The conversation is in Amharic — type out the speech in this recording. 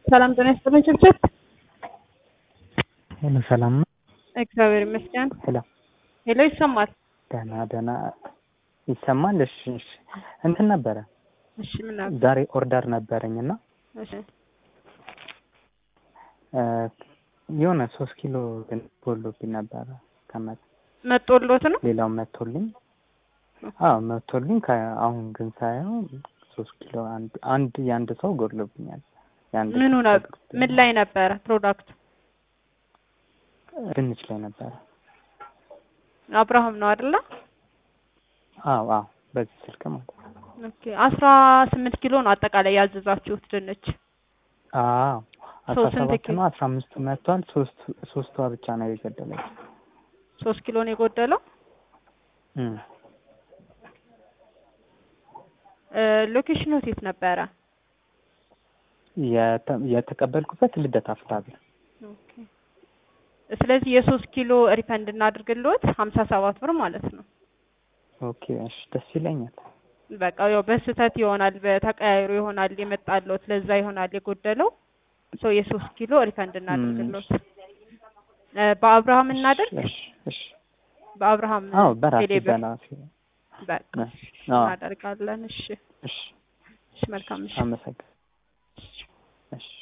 ሰላም ጤና ይስጥልኝ ችብችብ። ሄሎ ሰላም ነው? እግዚአብሔር ይመስገን። ሄሎ ሄሎ ይሰማል? ደህና ደህና ይሰማል? እሺ እሺ እንትን ነበረ እሺ ምን ነበር? ዛሬ ኦርደር ነበረኝ እና እሺ እ የሆነ ሶስት ኪሎ ግን ጎሎብኝ ነበረ ከመ መጦሎት ነው? ሌላው መቶልኝ አዎ መቶልኝ ከ- አሁን ግን ሳየው ሶስት ኪሎ አንድ አንድ የአንድ ሰው ጎሎብኛል። የአንድ ምኑ ሰው ነው? ፕሮዳክት ምን ላይ ነበረ ፕሮዳክቱ? ድንች ላይ ነበረ። አብርሃም ነው አይደለ? አዎ አዎ በዚህ ስልክ ማለት ነው። ኦኬ አስራ ስምንት ኪሎ ነው አጠቃላይ ያዘዛችሁት ድንች። አዎ አስራ ሶ ስንት ሰባት ኪሎ? ነው አስራ አምስቱ መጥቷል። ሶስት ሶስቷ ብቻ ነው የገደለች። ሶስት ኪሎ ነው የጎደለው። እም እ ሎኬሽኑ የት ነበረ? የተ- የተቀበልኩበት ልደታ ፍትሐ ብሔር ኦኬ ስለዚህ የሶስት ኪሎ ሪፈንድ እናድርግልዎት ሀምሳ ሰባት ብር ማለት ነው። ኦኬ እሺ ደስ ይለኛል። በቃ ያው በስህተት ይሆናል በተቀያይሮ ይሆናል የመጣልዎት ለዛ ይሆናል የጎደለው ሶ የሶስት ኪሎ ሪፈንድ እናድርግልዎት። እ በአብርሃም እናድርግ እሺ እሺ በአብርሃም አዎ በራሴ ቴሌብር በራሴ በቃ አዎ እናደርጋለን። እሺ እሺ እሺ መልካም እሺ አመሰግናለሁ። እሺ